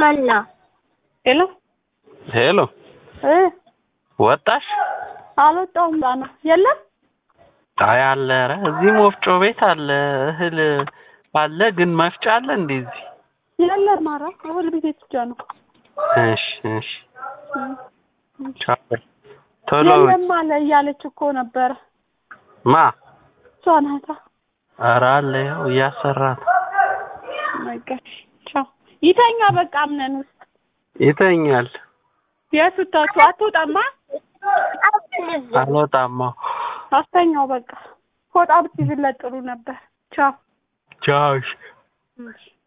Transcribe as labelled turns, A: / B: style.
A: መና
B: ሄሎ
C: ሄሎ
B: እ
C: ወጣሽ?
B: አልወጣሁም ባ ነው የለም
C: አይ አለ። ኧረ እዚህም ወፍጮ ቤት አለ፣ እህል አለ። ግን መፍጫ አለ እንዴ እዚህ?
B: የለም ማራ እህል ቤት ብቻ ነው
C: እሺ እሺ። ቻው በይ። ቶሎ
B: የለም አለ እያለች እኮ ነበረ
C: ማ
B: እሷ ናታ
C: ኧረ አለ ያው እያሰራት
B: ነገርሽ ቻው ይተኛ በቃ አምነን ውስጥ
C: ይተኛል።
B: የት ውታችሁ አትወጣማ
C: አልወጣማ።
B: አስተኛው በቃ ፎጣ ብትይዝለት ጥሩ ነበር ቻው
C: ቻው እሺ።
B: እሺ